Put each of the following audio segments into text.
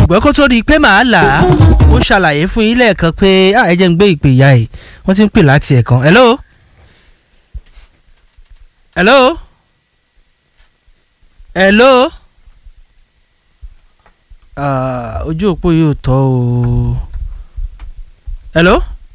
ṣùgbọ́n kó tó di pé màá là á ó ṣàlàyé fún yín lẹ́ẹ̀kan pé ah, ẹ jẹ́ ń gbé ìpè ìyá ẹ̀ wọ́n ti ń pè láti ẹ̀kan hello hello hello Ah, ojú òpó yóò tọ́ o hello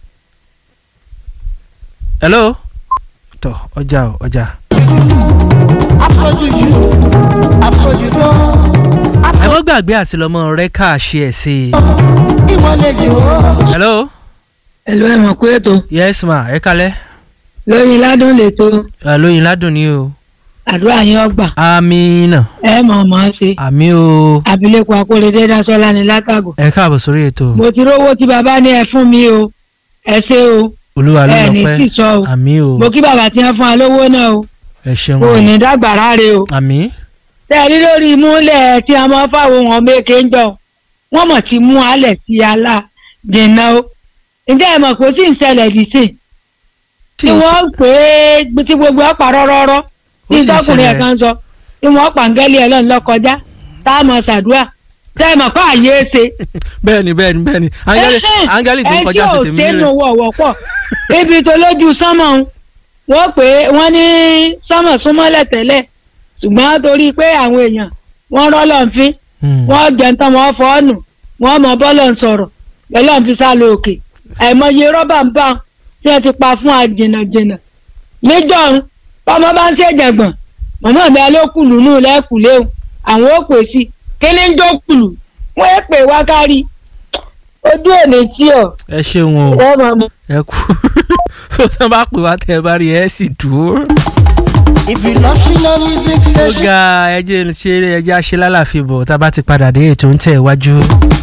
hello tọ ọjà o ọjà. afọ́jújù afọ́jújù ẹ mọ́ gbàgbé àti lọ́mọ rẹ káàṣì ẹ̀ sí i. ìmọ̀lẹ́jọ. hello ẹ̀lú ẹ̀ mọ̀ pé ètò yes ma ẹ kalẹ́ lóyin ládùn lètò Ah, lóyin ládùn ni o àdúrà yín ọgbà amina ẹ mọ̀ mọ̀ ọ́ ṣe àmì o abilékọ akóredé dasọ́lá ní látàgò ẹ káàbọ̀ sórí ètò mo ti rówó tí bàbá ní ẹ fún mi o ẹ ṣe o olúwa ló ẹ lọ ní pẹ́ sísọ o àmì o mo kí bàbá tí wọ́n fún wa lówó náà o ẹ ṣeun kò ní dàgbà ráre o àmì tẹ́ẹ̀rí lórí ìmúlẹ̀ tí a máa fáwọn wọn méke ń jọ wọ́n mọ̀ ti mú alẹ̀ sí alá dènà o ǹjẹ́ ẹ mọ̀ kó sì ń ṣẹlẹ̀ dìísìn tí wọ́n pè é tí gbogbo ọ̀pá rọ́rọ́rọ́ Ó tí sì ń tọkùnrin ẹ̀ ṣẹlẹ̀. kan sọ tí wọ́n pàǹgẹ́lì ẹ̀ lọ́nà lọ́kọjá tá a mọ̀ ṣàdúrà tẹ́ ẹ mọ̀ kó àyè ṣe. bẹ́ẹ̀ni bẹ́ẹ̀ni bẹ́ẹ̀ni áńgẹ́lì áńgẹ́lì tó ń kọjá sí ẹ tèmi tí ò sẹ́nu nílẹ̀ wọ̀wọ̀ pọ̀ ibi tó lójú sánmọ̀ ń wọ́n pè é wọ́n ní sánmọ̀ súnmọ́lẹ̀ tẹ́lẹ̀ ṣùgbọ́n torí pé àwọn èèyàn wọ́n rọ́lọ́ ń fín Hmm. wọ́n jẹun tán wọ́n fọ́ ọ́nù wọ́n mọ bọ́lọ̀ ń sọ̀rọ̀ lọ́lọ́ ń fi sá lọ òkè àìmọye rọ́bà ń bá tí wọ́n ti pa fún àjìnàjìnà níjọ́run ọmọ bá ń ṣèjàngbọ̀n mọ̀mọ́ mi alókùlù nù lẹ́kùlé o àwọn ò pè sí kíní ń jókùlù wọ́n é pè wá kárí ojú òní tí ọ̀ ẹ ṣeun o ẹ mọ̀ mọ́. ẹ kú so tí wọ́n bá pè wá tẹ́ ẹ bá rí ẹ sì dúró. if you love she love music ó station. ga ẹjẹ ṣe ẹjẹ àṣẹ lálàáfíà bọ̀ tá a bá ti padà dé ètò ń tẹ̀ wájú.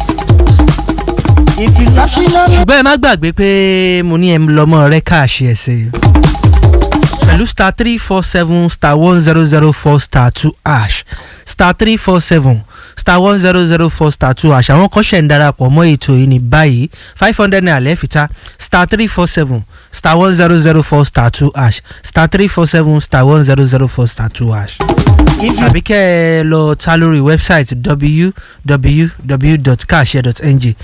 if you love she love ṣùgbọ́n ẹ má gbàgbé pé mo ní ẹ lọ́mọ rẹ káàṣì ẹ̀ sí. pẹ̀lú star three four seven star one zero zero four star two ash star three four seven star one zero zero four star two ash àwọn kan ṣẹ̀ ń darapọ̀ mọ́ ètò yìí ní báyìí five hundred naira lẹ́fìtá star three four seven star one zero zero four star two ash star three four seven star one zero zero four star two ash if you tàbí kẹ́ ẹ lọ ta lórí wẹ́bsáìtì www.carshare.ng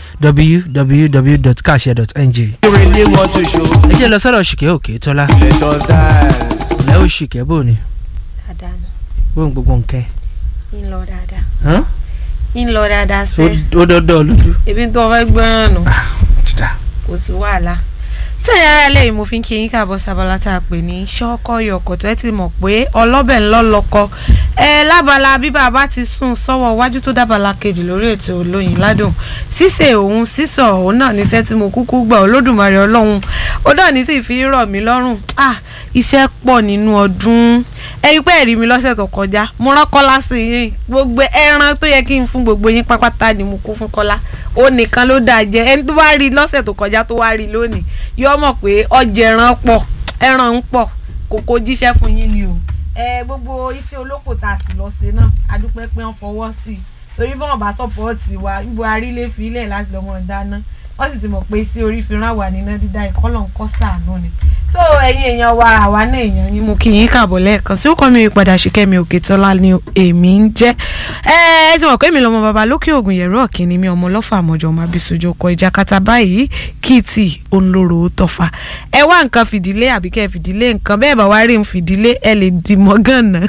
www.carshare.ng. really want to show ẹ jẹ́ lọ sọ́dọ̀ ṣìkẹ́ òkè tọ́lá let us dance. ẹ ó ṣìkẹ́ bò ní dáadáa nù bóun gbogbo nǹkan ń lọ dáadáa ẹ̀ ń lọ dáadáa sẹ́ ó dọ́dọ̀ lójú. ebi tó fẹ́ gbọ́ràn nù ti dà. kò sí wàhálà tí òyìn ara lẹ́yìn mo fi ń kí yín káàbọ̀ sábàlá tá a pè ní ṣọ́kọ́ yọkọ̀ tó ẹ ti mọ̀ pé ọlọ́bẹ̀ ńlọ́lọ́kọ ẹ lábala bí bàbá ti sùn sọ́wọ́ iwájú tó dábàlá kejì lórí ètò olóyin ládùn ṣíṣe òun sísọ òun náà níṣẹ́ tí mo kúkú gbà olódùmarè ọlọ́run ó náà ní sì fi rọ̀ mí lọ́rùn ah iṣẹ́ pọ̀ nínú ọdún ẹ̀yin pé ẹ̀rí mi lọ́sẹ̀ tó kọjá mo rán kọ́lá sí yín gbogbo ẹran tó yẹ kí n fún gbogbo yín pápátá ni mo kó fún kọ́lá ó nìkan ló dáa jẹ ẹni tó bá rí lọ́sẹ̀ tó kọjá tó wá rí lónìí yóò mọ̀ pé ọjà ẹran pọ̀ ẹran ń pọ̀ kòkó jíṣẹ́ fún yín ni o ẹ gbogbo iṣẹ́ olóko tá a sì lọ ṣe náà adúpẹ́ pé wọ́n fọwọ́ sí i torí bí wọ́n bá sọ́pọ̀ọ̀tì wa ibo arílẹ̀ fi ilẹ̀ láti lọ́mọ dáná wọ́n sì ti mọ̀ pé sí orí fi rán wà níná dídá ìkọ́lọ̀ ń kọ́ sàánú ni tó ẹ̀yin èèyàn wa àwa náà èèyàn yín mo kí yín kàbọ̀ lẹ́ẹ̀kan sí ó kọ́ mi ìpadà ṣìkẹ́mi òkè tọ́lá ni èmi ń jẹ́ ẹ ẹ ti mọ̀ pé mi lọ́mọ bàbá lókè ògùn yẹ̀rọ ọ̀kìnní mi ọmọ ọlọ́fà àmọ́jọ ọmọ abisojo kọ ìjà kata báyìí kìtì ònlóró tọ́fà ẹ wá nǹkan fìdílé àbí kẹ́ ẹ fìdílé nǹkan bẹ́ẹ̀ bá wá rí n fìdílé ẹ lè dì mọ́ gànà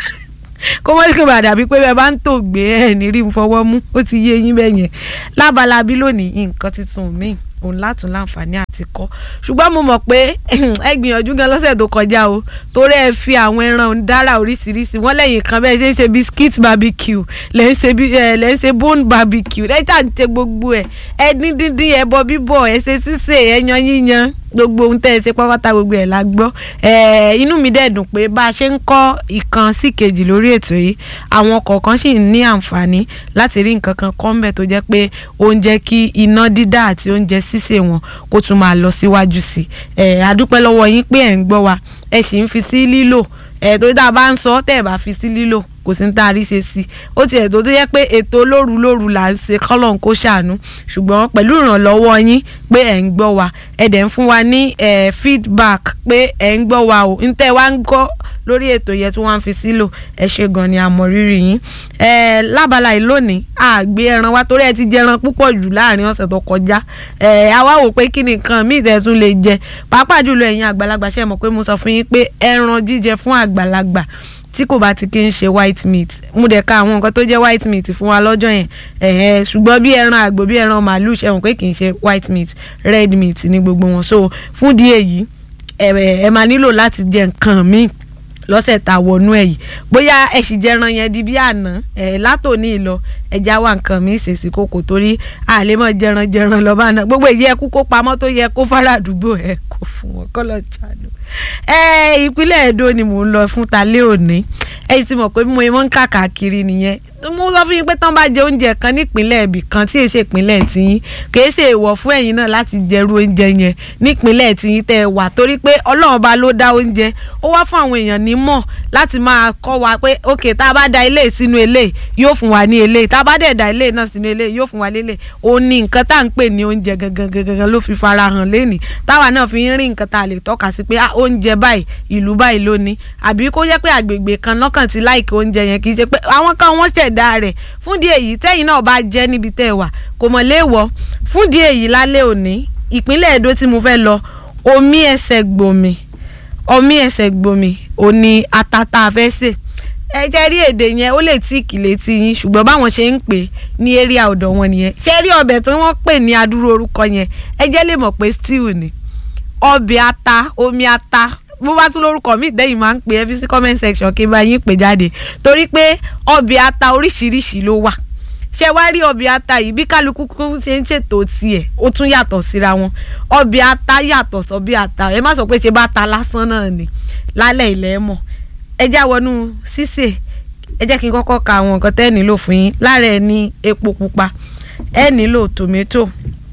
kó mọ́ sí bàdà bíi pé bẹ́ẹ̀ bá ń tò gbé ẹ̀ ní rí n fọwọ́ mú ó ti yé yín bẹ́ẹ̀ yẹn lábalábí lónìí nǹkan tuntun míì òun látún láǹfààní àti kọ́ ṣùgbọ́n mo mọ̀ pé ẹ gbìyànjú gan lọ́sẹ̀ tó kọjá o torí ẹ fi àwọn ẹran dára oríṣiríṣi wọ́n lẹ́yìn kan bẹ́ẹ̀ ṣe ń ṣe biscuit barbecue lẹ́ ń ṣe bí- ẹ, lẹ́ ń ṣe bone barbecue lẹ́yìn tá à ń ṣe gbogbo ẹ̀ ẹ dín díndín ẹbọ bíbọ̀ ẹ ṣe sísè ẹ yan yíyan gbogbo ohun tẹ́ ẹ ṣe pápátá gbogbo ẹ̀ la gbọ́ ẹ inú mi dẹ̀ dùn pé bá a ṣe ń kọ́ ìkan sí kejì lórí ètò yìí àwọn kọ̀ọ̀kan sì ń ní àǹfààní láti rí nǹkan kan kọ́ ńbẹ̀ tó jẹ́ pé ó ń jẹ́ kí iná dídá àti oúnjẹ sísè wọn kó tún máa lọ síwájú sí i ẹ adúpẹ́ lọ́wọ́ yín pé ẹ̀ ń gbọ́ wa ẹ sì ń fi sí lílò ẹ tó dáa bá ń sọ tẹ́ ẹ bá fi sí lílò kò sí ní tá a rí ṣe sí i ó tiẹ̀ tó tó yẹ pé ètò lóru lóru là ń ṣe kọ́lọ̀ ń kó ṣàánú ṣùgbọ́n pẹ̀lú ìrànlọ́wọ́ yín pé ẹ̀ ń gbọ́ wa ẹ̀ dẹ̀ ń fún wa ní eh, feedback pé ẹ̀ ń gbọ́ wa o ń tẹ́ wa ń gbọ́ lórí ètò yẹn tí wọ́n á fi sílò ẹ ṣe gan ni àmọ́ rírì yín ẹ lábala yìí lónìí àgbé ẹran wa torí ẹ ti jẹ ẹran púpọ̀ jù láàrin ọ̀sẹ̀ tó kọjá ẹ àwa wò pé kí nìkan míì tẹ̀ tún lè jẹ pàápàá jùlọ ẹ̀yin àgbàlagbà ṣe mọ̀ pé mo sọ fún yín pé ẹran jíjẹ fún àgbàlagbà tí kò bá ti kí ń ṣe white meat mo dẹ̀ ka àwọn nǹkan tó jẹ́ white meat fún wa lọ́jọ́ yẹn ẹ̀ẹ́ ṣùgbọ́n bí ẹran àgbò bí ẹran màálù ṣe hàn pé kì í ṣe white meat red meat ní gbogbo wọn so fún díẹ̀ yìí ẹ ẹ máa nílò láti jẹ nǹkan míì lọ́sẹ̀ tá a wọnú ẹ̀ yìí bóyá ẹ sì jẹran yẹn di bí àná ẹ látòní lọ ẹja wà nǹkan mi ṣèṣì kòkò torí a lè mọ jẹran jẹran lọ bá náà gbogbo èyí ẹ kú kó pamọ́ tó yẹ kó fara àdúgbò ẹ kó fún wọn kọ́ lọ jàánú. ẹ ìpínlẹ̀ Èdó ni mò ń lọ fún talẹ́ òní ẹ ti mọ̀ pé mo mọ̀ ń kàkàkiri nìyẹn mo sọ fún yín pé tán bá jẹ oúnjẹ kan nípínlẹ̀ ibì kan tí èsè ìpínlẹ̀ tiyín kì í ṣe èèwọ̀ fún ẹ̀yin náà láti jẹrú oúnjẹ yẹn nípínlẹ̀ tiyín tẹ́ ẹ wà torí pé Ọlọ́run bá ló dá oúnjẹ ó wá fún àwọn èèyàn nímọ̀ láti máa kọ́ wa pé ok tá a bá da ilé sínú ilé yóò fún wa ní ilé tá a bá dẹ̀ da ilé náà sínú ilé yóò fún wa lélẹ̀ òun ni nǹkan tá à ń pè ní oúnjẹ gangan gangan ló fi fara hàn lénìí táwa náà fi ń rí nǹkan tá a lè tọ́ka sí pé oúnjẹ báyìí ìlú báyìí ló ní àbí kó jẹ́ pé àgbègbè kan lọ́kàn ti láìkí oúnjẹ yẹn kì í ṣe pé àwọn kan wọ́n ṣẹ̀dá rẹ̀ fún díẹ̀ yìí tẹ́yìn náà bá jẹ́ níbi tẹ́ ẹ wà kò mọ̀ léèwọ̀ fún díẹ̀ yìí lálẹ́ òní ìpínlẹ̀ Èdó tí mo fẹ́ lọ omi ẹsẹ̀ gbòmì omi ẹsẹ̀ gbòmì òní atata afẹ́sẹ̀ ẹ jẹ́ rí èdè yẹn ó lè tí ìkìlẹ̀ tí yín ṣùgbọ́n báwọn ṣe ń pè ní area ọ̀dọ̀ wọn nìyẹn ṣé rí ọbẹ̀ tí wọ́n pè ní adúrú orúkọ yẹn ẹ jẹ́ lè mọ̀ pé stew ni ọbẹ̀ ata omi ata bó bá tún lórúkọ míì dẹ́yìn máa ń pè é fi sí comment section kí n bá yín pè jáde torí pé ọbẹ̀ ata oríṣiríṣi ló wà ṣé wá rí ọbẹ̀ ata yìí bí kálukú ṣe ń ṣètò tiẹ̀ ó tún yàtọ̀ síra wọn ọbẹ̀ ata yàtọ̀ sọ́bẹ̀ ata ẹ má sọ pé ṣe bá ta lásán náà ni lálẹ́ ilẹ̀ mọ̀ ẹ já wọnú sísè ẹ jẹ́ kí n kọ́kọ́ ka àwọn nǹkan tẹ́ ẹ nílò fún yín lára ẹ ní epo pupa ẹ nílò tòmẹ́tò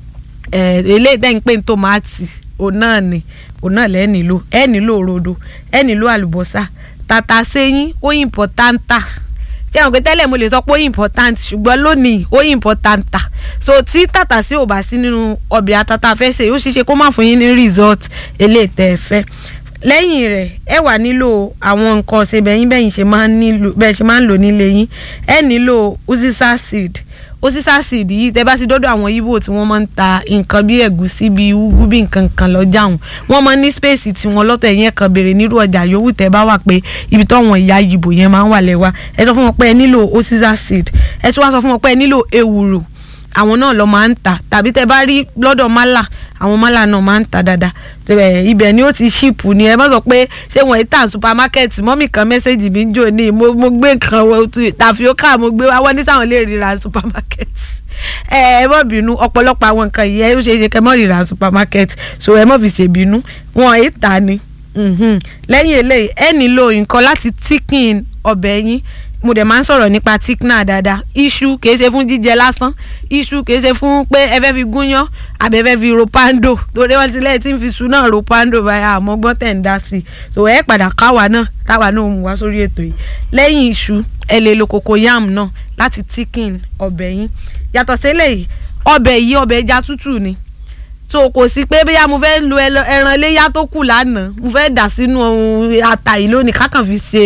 ẹ eléyìí dẹ́yìn pé ní tòmátì òun náà ni òun náà lẹ́ nílò ẹ nílò rodo ẹ nílò àlùbọ́sà tàtà sẹ́yìn ó ìmpọ̀tántà ṣé àwọn pé tẹ́lẹ̀ mo lè sọ pé ó important ṣùgbọ́n lónìí ó importanta so tí tàtà sí ò bá sí nínú ọbẹ̀ àtàtà fẹ́ ṣe ó ṣeéṣe kó má fún yín ní result eléyìí tẹ́ ẹ fẹ́ lẹ́yìn rẹ̀ ẹ wà nílò àwọn nǹkan ọ̀sẹ̀ bẹ́yìn bẹ́yìn ṣe máa ń nílò bẹ́ẹ̀ ṣe máa ń lò nílé yín ẹ nílò uziza seed uziza seed yìí tẹ́ bá ti dọ́dọ̀ àwọn yíbò tí wọ́n máa ń ta nǹkan bí ẹ̀gúsí bí ugu bí nǹkan kan lọ́jà wọn wọ́n máa ń ní space tí wọ́n lọ́tọ̀ ẹ̀yìn kan béèrè nírú ọjà yòówù tẹ́ bá wà pé ibi táwọn ìyá yìbò yẹn máa ń wà lẹ́wà ẹ sọ fún wọn pé ẹ nílò uziza seed ẹ tún wá sọ fún wọn pé ẹ nílò ewúro àwọn náà lọ máa ń tà tàbí tẹ́ bá rí lọ́dọ̀ málà àwọn málà náà máa ń tà dáadáa ibẹ̀ ni ó ti ṣìpù ni ẹ má sọ pé ṣé wọ́n tà supermarket mọ́mì kan mẹ́sẹ̀gì mi ń jò ní mo gbé nǹkan tàfíọ́kà mo gbé wá wọ́n ní sáwọn lè ríra supermarket ẹ ẹ mọ̀ bínú ọ̀pọ̀lọpọ̀ àwọn nǹkan yìí ẹ ó ṣe é ṣe kẹ́ mọ́ ríra supermarket so ẹ mọ̀ fi ṣe bínú wọn ì tà ni lẹ́yìn eléyìí ẹ nílò nǹkan láti tíkìn ọbẹ̀ yín mo dẹ̀ máa ń sọ̀rọ̀ nípa tikna dáadáa iṣu kìí ṣe fún jíjẹ lásán iṣu kìí ṣe fún pé ẹ fẹ́ fi gúnyán àbẹ fẹ́ fi ropando torí wọ́n ti lẹ́yìn tí ń fi iṣu náà ropando báyà àmọ́ gbọ́n tẹ̀ ń dá sí i so ẹ padà káwa náà táwa náà mú wá sórí ètò yìí lẹ́yìn iṣu ẹ lè lo cocoyam náà láti tikin ọbẹ̀ yín yàtọ̀ sílẹ̀ yìí ọbẹ̀ yìí ọbẹ̀ ẹja tútù ni so kò sí pé bóyá mo fẹ́ lo ẹran iléyà tó kù lánàá mo fẹ́ dà sínú ata yìí lónìí kákan fi ṣe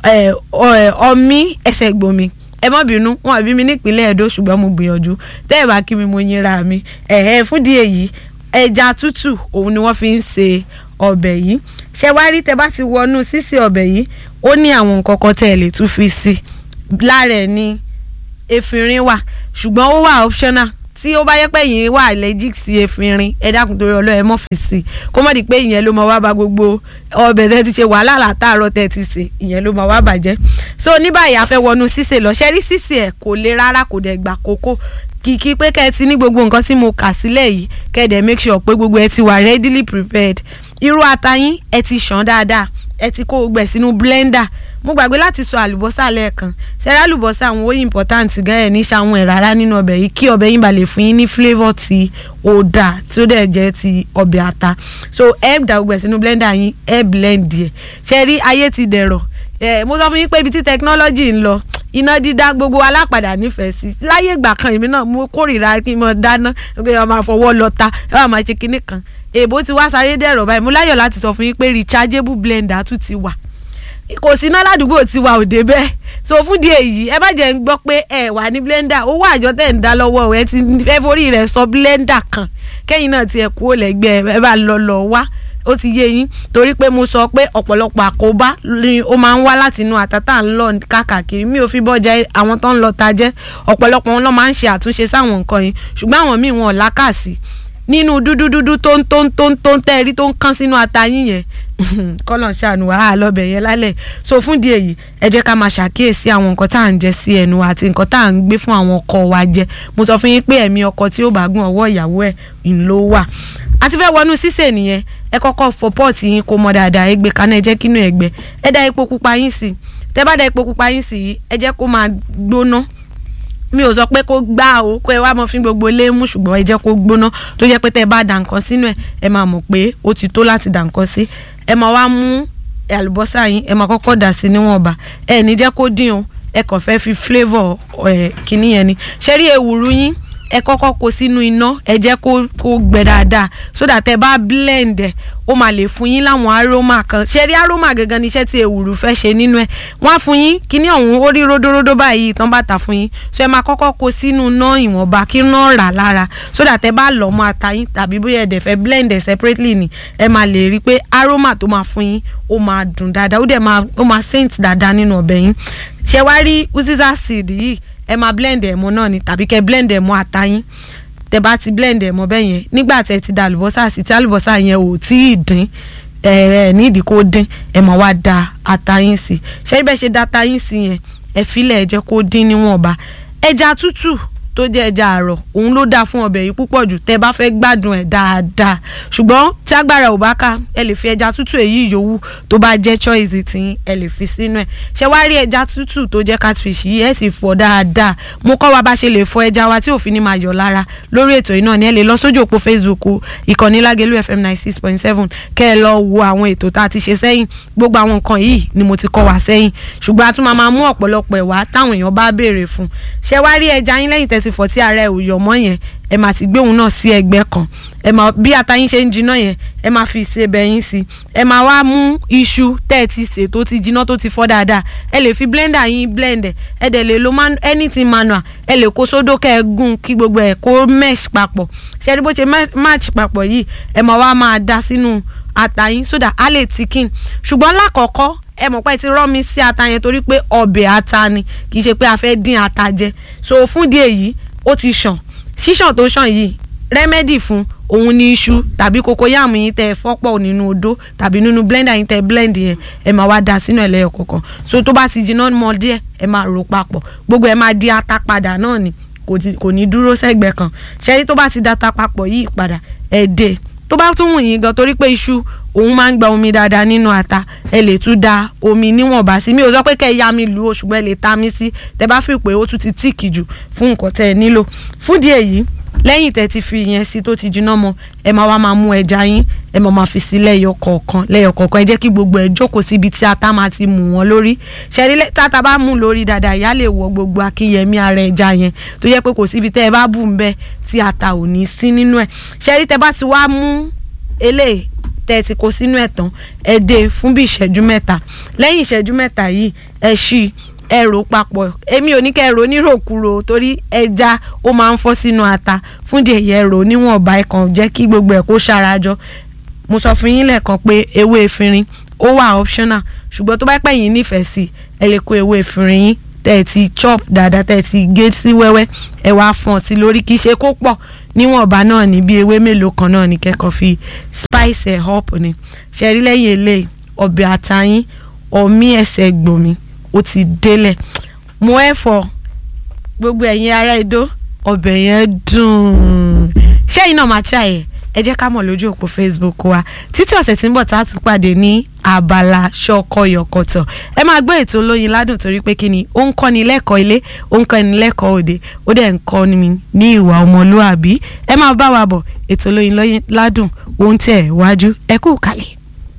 ọmí ẹsẹ̀ gbòmí ẹ má bínú wọn àbí mi nípínlẹ̀ Ẹdó ṣùgbọ́n mo gbìyànjú tẹ́ ẹ bá kí mi mo yinra mi ẹ̀ẹ́ fúndì èyí ẹja tútù òun ni wọ́n fi ń ṣe ọbẹ̀ yìí ṣé wá rí tẹ́ bá ti wọnú sísè ọbẹ̀ yìí ó ní àwọn nǹkan kan tẹ́ ẹ lè tún fi sí lára ẹ̀ ní efinrin wà ṣùgbọ́n ó wà optional tí ó bá yẹ pé yìí wà allergic sí efinrin ẹ dákun torí ọlọ́ ẹ mọ́ fi sí i kó má di pé ìyẹn ló máa wá ba gbogbo ọbẹ̀ tẹ́ ti ṣe wàhálà látàárọ̀ tẹ́ ti ṣe ìyẹn ló máa wá bàjẹ́ so ní báyìí a fẹ́ wọnú sísè lọ ṣẹ́rí sísè ẹ̀ kò le rárá kò dẹ̀ gbà kókó kìkì pé kẹ́ ẹ ti ní gbogbo nǹkan tí mo kà sílẹ̀ yìí kẹ́ ẹ dẹ̀ make sure pé gbogbo ẹ ti wà readily prepared irú ata yín ẹ ti ṣàn dáadáa ẹ ti kó gbẹ̀ sínú blender mo gbàgbé láti sọ àlùbọ́sà lẹ́ẹ̀kan ṣẹ́rẹ́ àlùbọ́sà àwọn ó important gan ẹ̀ ní ṣàwọn ẹ̀ rárá nínú ọbẹ̀ yìí kí ọbẹ̀ yín ba lè fún yín ní flavour tí ó dà tí ó dẹ̀ jẹ́ ti ọbẹ̀ ata so ẹ dà gbogbo ẹ̀ sínú blender yín ẹ blend ẹ̀ ṣẹ́rí ayé ti dẹ̀rọ̀ ẹ̀ mo sọ fún yín pé ibi tí technology ń lọ iná dídá gbogbo alápàdà nífẹ̀ẹ́ sí láyé ìgbà kan èmi náà mo kórìíra kí n mọ dáná pé ọmọ àfọwọ́ lọ ta ẹ wà máa ṣe kinní kan èèbó ti wá sáré dẹ̀rọ̀ báyìí mo láyọ̀ láti sọ fún yín pé rechargeable blender tún ti wà kò sí iná ládùúgbò tiwa ò dé bẹ́ẹ̀ so fún di èyí ẹ bá jẹ́ ń gbọ́ pé ẹ wà ní blender owó àjọ tẹ̀ ń dá lọ́wọ́ ẹ ti ẹ forí rẹ̀ sọ blender kan kẹ́yìn náà tiẹ̀ kú ó lẹ́gbẹ́ ẹ bá lọ lọ wá ó ti yé yín torí pé mo sọ pé ọ̀pọ̀lọpọ̀ àkóbá ni ó máa ń wá láti inú àtàtà ń lọ káàkiri mi ò fi bọ́jà àwọn tó ń lọ ta jẹ́ ọ̀pọ̀lọpọ̀ wọn lọ́ máa ń ṣe àtúnṣe sáwọn nǹkan yìí ṣùgbọ́n àwọn míì wọn ò lákàsí nínú dúdú dúdú tó ń tó ń tó ń tó ń tẹ́rí tó ń kán sínú ata yín yẹn kọ́lọ̀ ṣàánú wàhálà lọ́bẹ̀ yẹn lálẹ́ so fún di èyí ẹ jẹ́ ká máa ṣàkíyèsí àwọn nǹkan tá à ń jẹ sí ẹnu àti nǹkan tá à ń gbé fún àwọn ọkọ wa jẹ mo sọ fún yín pé ẹ̀mí ọkọ tí ó bá gún ọwọ́ ìyàwó ẹ̀ ń ló wà àti fẹ́ wọnú sísè nìyẹn ẹ kọ́kọ́ fọ pọ́ọ̀tì yín kó mọ dáadáa ẹ gbé kaná ẹ jẹ́ kínú ẹ gbẹ ẹ dá epo pupa yín sí tẹ bá dá epo pupa yín sí ẹ jẹ́ kó máa gbóná mi ò sọ pé kó gbá o kó ẹ wá mọ fún gbogbo ilé mú ṣùgbọ́n ẹ jẹ́ kó gbóná tó jẹ́ pé tẹ́ ẹ bá dà nǹkan sínú ẹ̀ ẹ máa mọ̀ pé ó ti tó láti dà nǹkan sí ẹ máa wá mú àlùbọ́sà yín ẹ máa kọ́kọ́ dà sí níwọ̀nba ẹ ní jẹ́ kó dín o ẹ kàn fẹ́ fi flavour ẹ kìíní yẹn ni ṣé rí ewùrú yín ẹ kọ́kọ́ kó sínú iná ẹ jẹ́ kó kó gbẹ dáadáa so that ẹ bá blend ẹ ó máa lè fún yín láwọn aroma kan ṣe rí aroma gangan níṣẹ́ tí ewùrú fẹ́ ṣe nínú ẹ̀ wọ́n á fún yín kíní ọ̀hún ó rí ródóródó báyìí tán bá tà fún yín so ẹ máa kọ́kọ́ kó sínú iná ìwọ̀nba kí iná rà lára so that ẹ bá lọ̀ mọ́ ata yín tàbí bóyá ẹ dẹ̀ fẹ́ blend ẹ̀ separately ni ẹ máa lè rí i pé aroma tó máa fún yín ó máa dùn dáadáa ó dẹ̀ máa ó máa scent dáadáa nínú ọbẹ̀ yín ṣe wá rí uziza seed yìí ẹ máa blend ẹ̀ mọ́ náà ni tàbí kẹ́ blend ẹ̀ mọ́ ata yín tẹ bá ti blend ẹ̀ mọ́ bẹ́ẹ̀ yẹn nígbà tẹ ti da àlùbọ́sà sí tí àlùbọ́sà yẹn ò tí ì dín ẹ ẹ nídìí kó dín ẹ máa wá da ata yín sí ṣé bẹ́ẹ̀ ṣe da ata yín sí yẹn ẹ filẹ̀ ẹ jẹ́ kó dín níwọ̀nba ẹja tútù tó jẹ́ ẹja àrọ̀ òun ló dáa fún ọbẹ̀ yìí púpọ̀ jù tẹ́ bá fẹ́ gbádùn ẹ̀ dáadáa ṣùgbọ́n tí agbára ò bá ká ẹ lè fi ẹja tútù èyí yòówù tó bá jẹ́ choice tí ẹ lè fi sínú ẹ̀ ṣé wá rí ẹja tútù tó jẹ́ catfish yìí ẹ sì fọ̀ dáadáa mo kọ́ wa bá ṣe lè fọ ẹja wa tí òfin ní máa yọ̀ lára lórí ètò yìí náà ni ẹ lè lọ sójú òpó Facebook ìkànnì Lágelú FM ninety six point seven kẹ́ ẹ lọ wo àwọn ètò tá a ti ṣe sẹ́yìn gbogbo àwọn nǹkan yìí ni mo ti kọ́ wa sẹ́yìn ṣùgbọ́n a tún máa máa mú ọ̀pọ̀lọpọ̀ ẹ̀ wá táwọn èèyàn bá béèrè fún ṣé wá rí ẹja yín lẹ́yìn tẹ́ ti fọ̀ tí ara ẹ̀ ò yọ̀ mọ́ yẹn ẹ máa ti gbé òun náà sí ẹ̀gbẹ́ kan ẹ máa bí ata yín ṣe ń jiná yẹn ẹ máa fi ìsebẹ̀ yín sí ẹ máa wá mú iṣu tẹ́ ẹ ti sè tó ti jiná tó ti fọ́ dáadáa ẹ lè fi blender yín blend ẹ ẹ dẹ̀ lè lo man anything manual ẹ lè kó sódó kẹ́ ẹ gún kí gbogbo ẹ̀ kó mesh papọ̀ ṣe é bó ṣe match papọ̀ yìí ẹ máa wá máa da sínú ata yín so that á lè tikin ṣùgbọ́n lákọ̀ọ́kọ́ ẹ mọ̀ pé ti rọ́ mi sí ata yẹn torí pé ọbẹ̀ ata ni kì í ṣe pé a fẹ́ dín ata jẹ so fún díẹ̀ yìí ó ti ṣàn ṣíṣàn tó ṣàn yìí rẹ́mẹ́dì fún òun ní iṣu tàbí kokoyàmù yín tẹ fọ́pọ̀ nínú odó tàbí nínú blender yín tẹ blend yẹn ẹ máa wá da sínú ẹlẹ́yọ kọ̀ọ̀kan so tó bá ti jiná mọ́ díẹ̀ ẹ máa rò papọ̀ gbogbo ẹ máa di ata padà náà ni kò ní dúró sẹ́gbẹ̀ẹ́ kan ṣẹ́rí tó bá ti da ata papọ̀ yìí padà ẹ dé tó bá tún wù yín gan torí pé iṣu òun máa ń gba omi dáadáa nínú ata ẹ lè tún da omi níwọ̀nba sí mi ò sọ pé kẹ́ ẹ ya mi lù ó ṣùgbọ́n ẹ lè ta mi sí tẹ bá fi pé ó tún ti tíìkì jù fún nǹkan tẹ́ ẹ nílò fún díẹ̀ yìí lẹ́yìn tẹ́ ti fi yẹn sí tó ti jiná mọ́ ẹ máa wá máa mú ẹja yín ẹ máa máa fi sí lẹ́yọ kọ̀ọ̀kan lẹ́yọ kọ̀ọ̀kan ẹ jẹ́ kí gbogbo ẹ jókòó síbi tí ata máa ti mú wọn lórí ṣẹ́rí táta bá mú lórí dáadáa ìyá lè wọ gbogbo akínyẹmí ara ẹja yẹn tó yẹ pé kò síbi tẹ́ ẹ bá bù ń bẹ́ tí ata ò ní sí nínú ẹ̀ ṣẹ́rí tẹ́ bá ti wá mú eléyìí tẹ́ ti kó sínú ẹ̀ tán ẹ dé fún bí ìṣẹ́jú mẹ́ta lẹ́yìn ìṣẹ́jú mẹ́ta yìí ẹ ṣí ẹ rò papọ̀ èmi ò ní kẹ́ ẹ rò níròkúrò torí ẹja ó máa ń fọ́ sínú ata fún díẹ̀ yẹ rò níwọ̀nba ẹ̀ kàn jẹ́ kí gbogbo ẹ̀ kó ṣarajọ mo sọ fún yín lẹ́ẹ̀kan pé ewé efinrin ó wà optional ṣùgbọ́n tó bá pẹ́ yín nífẹ̀ẹ́ sí ẹ lè kó ewé efinrin yín tẹ́ ẹ ti chop dáadáa tẹ́ ẹ ti gé sí wẹ́wẹ́ ẹ wá fọ́n sí lórí kì í ṣe kó pọ̀ níwọ̀nba náà ní bí ewé mélòó kan náà ní kẹ́kọ̀ọ́ fi spice ẹ̀ up ni ṣe rí lẹ́yìn eléyìí ọbẹ̀ àtayín ọmí ẹsẹ̀ gbòmí ó ti délẹ̀ mo ẹ̀ fọ gbogbo ẹ̀yin ará Ìdó ọbẹ̀ yẹn dùn ṣẹ́yìn náà máa ṣàyẹ̀ ẹ jẹ́ ká mọ̀ lójú òpó Facebook wa títí ọ̀sẹ̀ tí ń bọ̀ tá a tún pàdé ní abala ṣọkọyọkọtọ̀ ẹ máa gbọ́ ètò olóyin ládùn torí pé kí ni ó ń kọ́ni lẹ́kọ̀ọ́ ilé ó ń kọ́ni lẹ́kọ̀ọ́ òde ó dẹ̀ ń kọ́ni mi ní ìwà ọmọlúàbí ẹ máa bá wa bọ̀ ètò olóyin ládùn ó ń tẹ̀ wájú ẹ kú kalẹ̀.